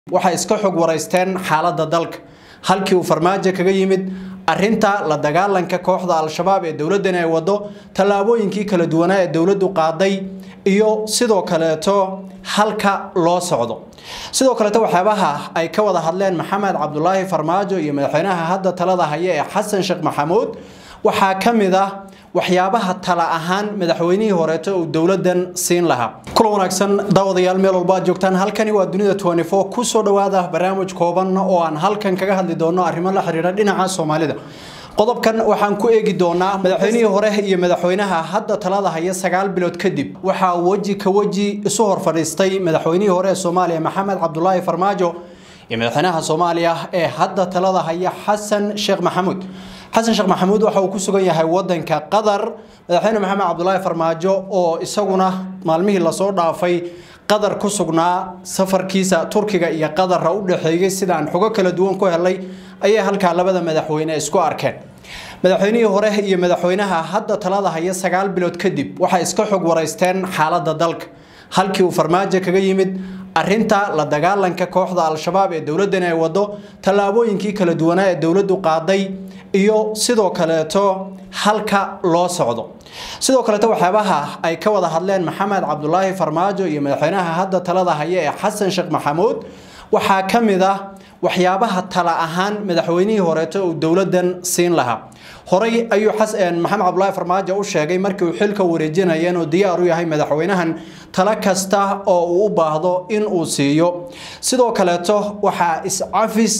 waxay iska xog waraysteen xaaladda dalka halkii uu farmaajo kaga yimid arinta la dagaalanka kooxda al-shabaab ee dowladdan ay wado tallaabooyinkii kala duwanaa ee dowladdu qaaday iyo sidoo kaleeto halka loo socdo sidoo kaleeto waxyaabaha ay ka wada hadleen maxamed cabdulaahi farmaajo iyo madaxweynaha hadda talada haya ee xasan sheekh maxamuud waxaa ka mid ah waxyaabaha tala ahaan madaxweynihii horeeto uu dowladan siin lahaa kulan wanaagsan daawadayaal meel walba aad joogtaan halkani waa dunida kusoo dhawaada barnaamij kooban oo aan halkan kaga hadli doono arrimo la xiriira dhinaca soomaalida qodobkan waxaan ku eegi doonaa madaxweynihii hore iyo madaxweynaha hadda talada haya sagaal bilood kadib waxaa weji ka weji isu hor fadhiistay madaxweynihii hore ee soomaaliya maxamed cabdulaahi farmaajo iyo madaxweynaha soomaaliya ee hadda talada haya xasan sheekh maxamuud xasan sheekh maxamuud waxa uu ku sugan yahay wadanka qatar madaxweyne maxamed cabdulaahi farmaajo oo isaguna maalmihii lasoo dhaafay qatar ku sugnaa safarkiisa turkiga iyo qatarra u dhexeeyey sidaan xogo kala duwan ku helay ayay halkaa labada madaxweyne isku arkeen madaxweynihii hore iyo madaxweynaha hadda talada haya sagaal bilood kadib waxay iska xog waraysteen xaaladda dalka halkii uu farmaajo kaga yimid arinta la dagaalanka kooxda al-shabaab ee dowladdan ay wado tallaabooyinkii kala duwanaa ee dowladdu qaaday iyo sidoo kaleeto halka loo socdo sidoo kaleeto waxyaabaha ay ka wada hadleen maxamed cabdulaahi farmaajo iyo madaxweynaha hadda talada haya ee xasan sheekh maxamuud waxaa ka mid ah waxyaabaha tala ahaan madaxweynihii horeeto uu dowladan siin lahaa horey ayuu maxamed cabdulaahi farmaajo u sheegay markii uu xilka wareejinaya inuu diyaar u yahay madaxweynahan talo kasta oo uu u baahdo in uu siiyo sidoo kaleeto waxaa iscafis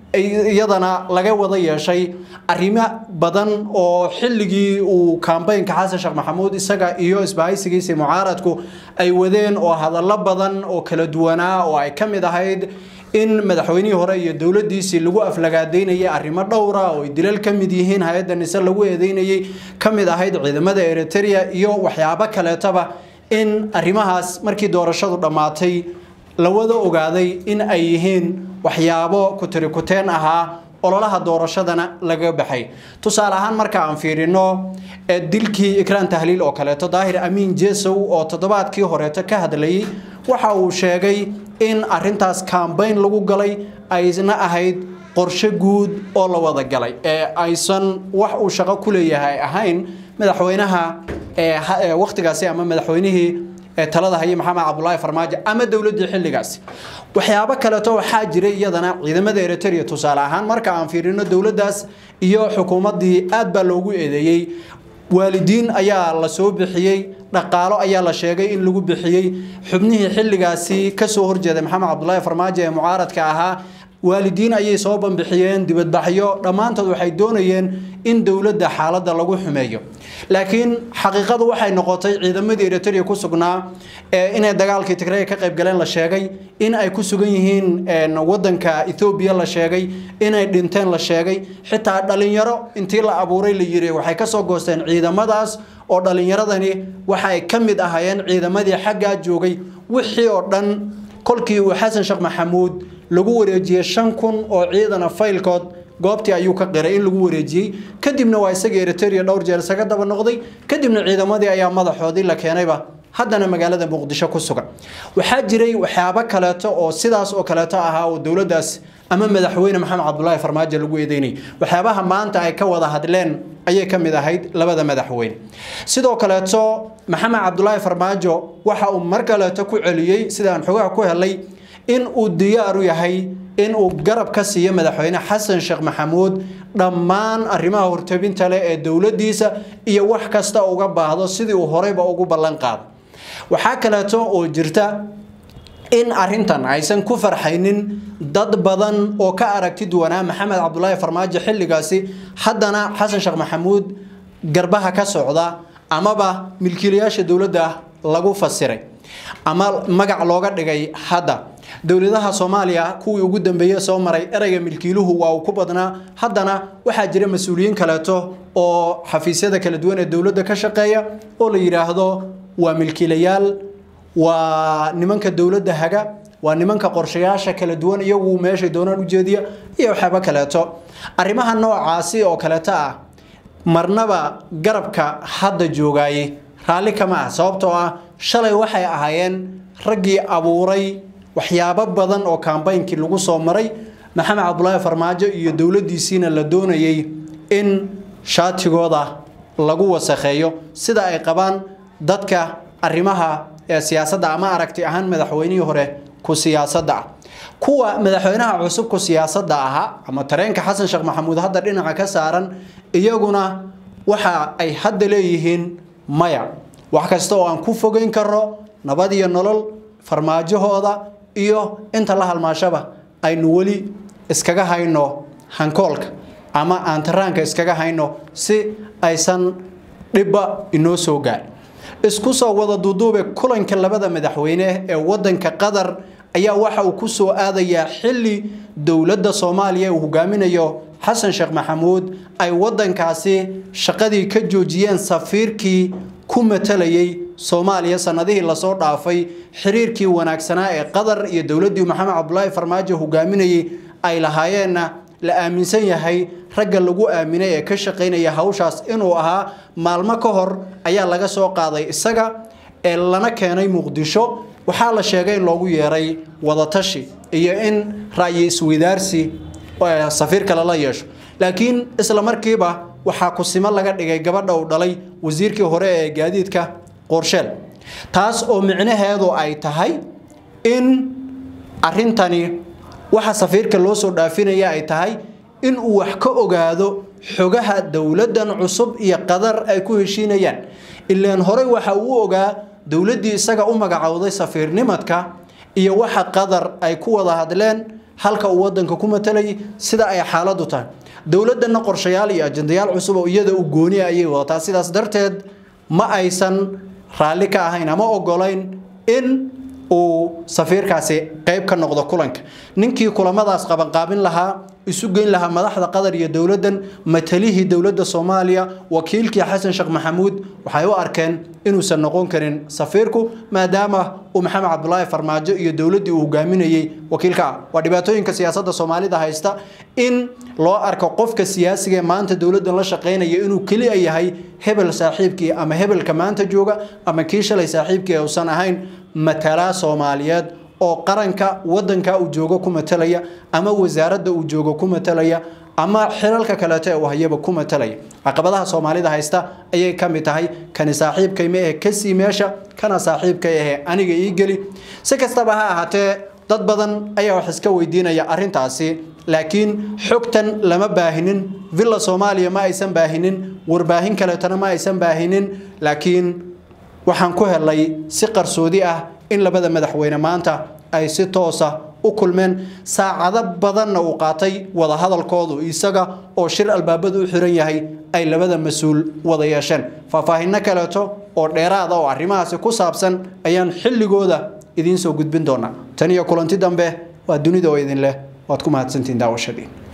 iyadana laga wada yeeshay arrimo badan oo xilligii uu kambaynka xasan sheekh maxamuud isaga iyo isbahaysigiisii mucaaradku ay wadeen oo hadallo badan oo kala duwanaa oo ay ka mid ahayd in madaxweynihii hore iyo dowladiisii lagu aflagaadeynayay arrimo dhowra oo ay dilal ka mid yihiin hay-adda nise lagu eedeynayay ka mid ahayd ciidamada eritrea iyo waxyaabo kaleetaba in arrimahaas markii doorashadu dhammaatay la wada ogaaday in ay yihiin waxyaabo kutirikuteen ahaa ololaha doorashadana laga baxay tusaale ahaan marka aan fiirino dilkii ikraan tahliil oo kaleeto daahir amiin jesow oo toddobaadkii horeeto ka hadlayay waxa uu sheegay in arintaas kambayn lagu galay ayna ahayd qorshe guud oo la wada galay ee aysan wax uu shaqo ku leeyahay ahayn madaxweynaha wakhtigaasi ama madaxweynihii talada haya maxamed cabdulaahi farmaajo ama dowladii xilligaasi waxyaabo kaleeto waxaa jiray iyadana ciidamada eritrea tusaale ahaan marka aan fiirino dowladdaas iyo xukuumaddii aad baa loogu eedeeyey waalidiin ayaa la soo bixiyey dhaqaalo ayaa la sheegay in lagu bixiyey xubnihii xilligaasi kasoo horjeeday maxamed cabdulaahi farmaajo ee mucaaradka ahaa waalidiin ayay soo banbixiyeen dibadbaxyo dhammaantood waxay doonayeen in dowladda xaaladda lagu xumeeyo laakiin xaqiiqadu waxay noqotay ciidamadii eritrea ku sugnaa inay dagaalkii tigray ka qayb galeen la sheegay in ay ku sugan yihiin wadanka ethoobiya la sheegay inay dhinteen la sheegay xitaa dhalinyaro intii la abuuray la yiri waxay kasoo goosteen ciidamadaas oo dhalinyaradani waxay ka mid ahaayeen ciidamadii xaggaa joogay wixii oo dhan kolkii uu xasan sheekh maxamuud lagu wareejiyey shan kun oo ciidana faylkood goobtii ayuu ka qiray in lagu wareejiyey kadibna waa isagii eritrea dhowr jeer isaga daba noqday kadibna ciidamadii ayaa madaxoodii la keenayba haddana magaalada muqdisho ku sugan waxaa jiray waxyaabo kaleeto oo sidaas oo kaleeto ahaa oo dowladdaas ama madaxweyne maxamed cabdulaahi farmaajo lagu eedeynayay waxyaabaha maanta ay ka wada hadleen ayay ka mid ahayd labada madaxweyne sidoo kaleeto maxamed cabdulaahi farmaajo waxa uu mar kaleeto ku celiyey sidaan xogaha ku helay in uu diyaar u yahay in uu garab ka siiyo madaxweyne xasan sheekh maxamuud dhammaan arrimaha hortabinta leh ee dowladdiisa iyo wax kasta uga baahdo sidii uu horeyba ugu ballan qaado waxaa kaleeto oo jirta in arintan aysan ku farxaynin dad badan oo ka aragti duwanaa maxamed cabdulaahi farmaajo xilligaasi haddana xasan sheekh maxamuud garbaha ka socda amaba milkiilayaasha dowladda lagu fasiray ama magac looga dhigay hadda dowladaha soomaaliya kuwii ugu dambeeye soo maray ereyga milkiiluhu waa uu ku badnaa haddana waxaa jira mas-uuliyiin kaleeto oo xafiisyada kala duwan ee dowladda ka shaqeeya oo la yidhaahdo waa milkiilayaal waa nimanka dowladda haga waa nimanka qorshayaasha kala duwan iyagu meeshay doonaan ujeediya iyo waxyaaba kaleeto arrimaha noocaasi oo kaleeto ah marnaba garabka hadda joogaaye raalli kama ah sababtoo ah shalay waxay ahaayeen raggii abuuray waxyaabo badan oo kaambeynkii lagu soo maray maxamed cabdulaahi farmaajo iyo dowladdiisiina la doonayay in shaatigooda lagu wasakheeyo sida ay qabaan dadka arrimaha ee siyaasadda ama aragti ahaan madaxweynihii hore ku siyaasadda ah kuwa madaxweynaha cusub ku siyaasadda ahaa ama tareenka xasan sheekh maxamuud hadda dhinaca ka saaran iyaguna waxa ay hadda leeyihiin maya wax kasta oo aan ku fogeyn karo nabad iyo nolol farmaajahooda iyo inta la halmaashaba aynu weli iskaga hayno hankoolka ama aan taraanka iskaga hayno si aysan dhibba inoo soo gaar isku soo wada duuduube kulanka labada madaxweyne ee wadanka qatar ayaa waxa uu ku soo aadayaa xilli dowladda soomaaliya uu hogaaminayo xasan sheekh maxamuud ay wadankaasi shaqadii ka joojiyeen safiirkii ku matalayay soomaaliya sanadihii lasoo dhaafay xiriirkii wanaagsanaa ee qatar iyo dowladdii maxamed cabdulaahi farmaajo hogaaminayay ay lahaayeenna la aaminsan yahay ragga lagu aaminay ee ka shaqaynaya hawshaas inuu ahaa maalmo ka hor ayaa laga soo qaaday isaga ee lana keenay muqdisho waxaa la sheegay in loogu yeeray wadatashi iyo in ra'yi isweydaarsi safiirka lala yeesho laakiin isla markiiba waxaa kusimo laga dhigay gabadha uu dhalay wasiirkii hore ee gaadiidka qorsheel taas oo micnaheedu ay tahay in arrintani waxa safiirka loo soo dhaafinaya ay tahay in uu wax ka ogaado xogaha dowladdan cusub iyo qadar ay ku heshiinayaan ilaan horey waxa uu ogaa dowladdii isaga u magacowday safiirnimadka iyo waxa qadar ay ku wada hadleen halka uu wadanka ku matalayay sida ay xaaladdu tahay dowladdanna qorshayaal iyo ajendayaal cusub oo iyada u gooni ayay wadataa sidaas darteed ma aysan raalli ka ahayn ama ogolayn in uu safiirkaasi qayb ka noqdo kulanka ninkii kulamadaas qabanqaabin lahaa isu geyn lahaa madaxda qatar iyo dowladdan matalihii dowladda soomaaliya wakiilkii xasan sheekh maxamuud waxay u arkeen inuusan noqon karin safiirku maadaama uu maxamed cabdulaahi farmaajo iyo dowladdii uu hogaaminayey wakiilka ah waa dhibaatooyinka siyaasadda soomaalida haysta in loo arko qofka siyaasiga ee maanta dowladdan la shaqaynaya inuu keliya yahay hebel saaxiibkii ama hebelka maanta jooga ama kii shalay saaxiibkii uusan ahayn matalaa soomaaliyeed oo qaranka wadanka uu joogo ku matalaya ama wasaaradda uu joogo ku matalaya ama xilalka kaleeto ee uu hayaba ku matalaya caqabadaha soomaalida haysta ayay ka mid tahay kani saaxiibkayma ee kasii meesha kana saaxiibkay ahee aniga ii geli si kastaba ha ahaatee dad badan ayaa wax iska weydiinaya arrintaasi laakiin xogtan lama baahinin villa soomaaliya ma aysan baahinin warbaahin kaleetona ma aysan baahinin laakiin waxaan ku helay si qarsoodi ah in labada madaxweyne maanta ay si toosa u kulmeen saacado badanna uu qaatay wada hadalkoodu isaga oo shir albaabadu u xiran yahay ay labada mas-uul wada yeesheen faahfaahinno kaleeto oo dheeraada oo arrimahaasi ku saabsan ayaan xilligooda idiin soo gudbin doonaa tan iyo kulanti dambe waa dunida oo idin leh waad ku mahadsantihiin daawashadii